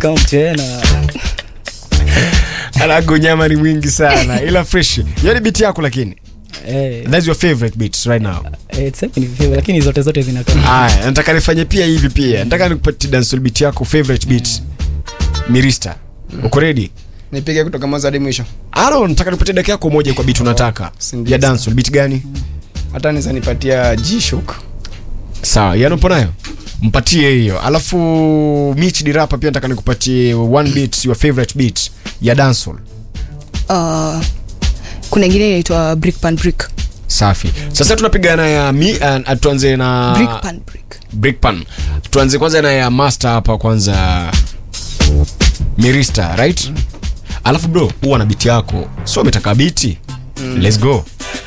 kama mtena alago nyama ni mwingi sana ila fresh yani beat yako lakini eh, that's your favorite beats right now eh, tuseme ni favorite, lakini zote zote zinakaa aya nataka nifanye pia hivi pia nataka nikupatie dancehall beat yako favorite beat mirista uko ready nipige kutoka mwanzo hadi mwisho alo nataka nikupatie dakika yako moja kwa beat unataka Sindio ya sana. dancehall beat gani hata niza nipatia G-Shock. sawa yani upo nayo mpatie hiyo alafu mich dirapa pia nataka nikupatie one beat your favorite beat ya dancehall uh, kuna ingine inaitwa brick pan brick safi sasa tunapigana ya mi, uh, tuanze na brick pan brick brickpan tuanze kwanza na ya master hapa kwanza mirista right alafu bro huwa na biti yako so umetaka biti let's go